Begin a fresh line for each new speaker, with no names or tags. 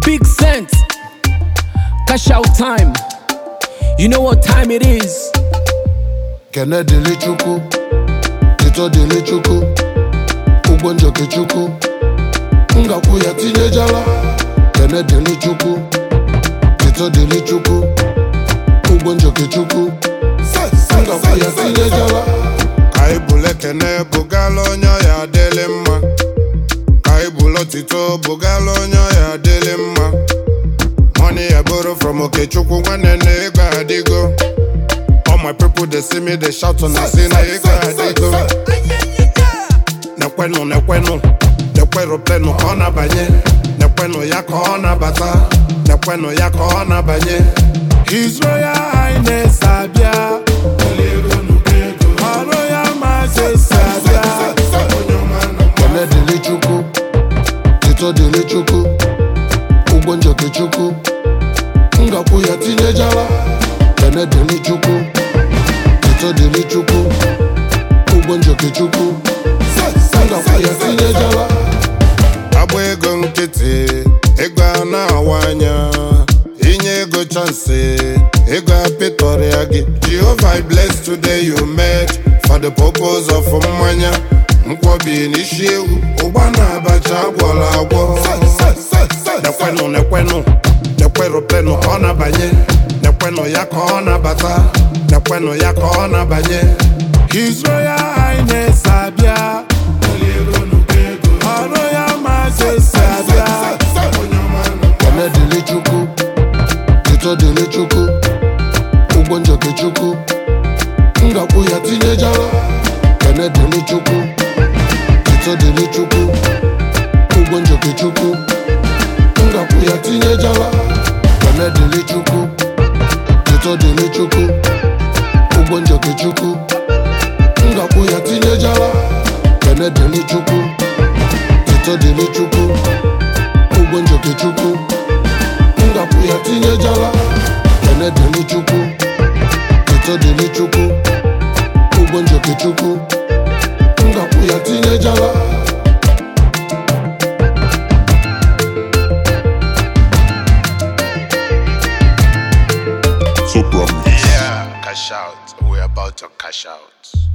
Big sense. Cash out time. You know what time it is.
kene dịlị chukwu tito dịlị chukwu ụgwọ njoke chukwu ngakwu ya tinyejala kene dịlị chukwu tito dịlị chukwu ụgwọ njoke chukwu ngakwu ya tinyejala
ka anyị bụlụ ekene bụgala onye ọya adịlị mma ka anyị bụlụ otito bụgala onye ọya adịlị mma money ya bụrụ from okechukwu nwanne na ego adịgo all my people dey see me dey shout na say na ego adịgo nekwenụ nekwenụ nekwerụ plenụ ka ọ na-abanye nekwenụ ya ka ọ na-abata nekwenụ ya ka ọ na-abanye His Royal Highness abịa Her Royal Majesty abịa
kene dịlị chukwu tito dịlị chukwu ụgwọ njoke chukwu ngakwu ya tinyejala kene dịlị chukwu tito dịlị chukwu ụgwọ njoke chukwu ngakwu ya tinyejala
agba ego nkịtị ego a na-awa anya inye ego chansị ego apịtọrịa gị Jehovah I bless today you made for the purpose of mmanya nkwobi n'isi ewu ụgba na abacha agwọrọ agwọ nekwenụ nekwenụ nekwerụ plenụ ka ọ na-abanye nekwenụ ya ka ọ na-abata nekwenụ ya ka ọ na-abanye His Royal Highness abịa Her Royal Majesty abịa
kene dịlị chukwu tito dịlị chukwu ụgwọ njoke chukwu ngakwu ya tinyejala kene dịlị chukwu tito dịlị chukwu ụgwọ njoke chukwu ngakwu ya tinyejala kene dịlị chukwu tito dịlị chukwu ụgwọ njoke chukwu ngakwu ya tinyejala kene dịlị chukwu tito dịlị chukwu ụgwọ njoke chukwu ngakwu ya tinyejala kene dịlị chukwu tito dịlị chukwu ụgwọ njoke chukwu ngakwu ya tinyejala
Yeah, cash out. We're about to cash out.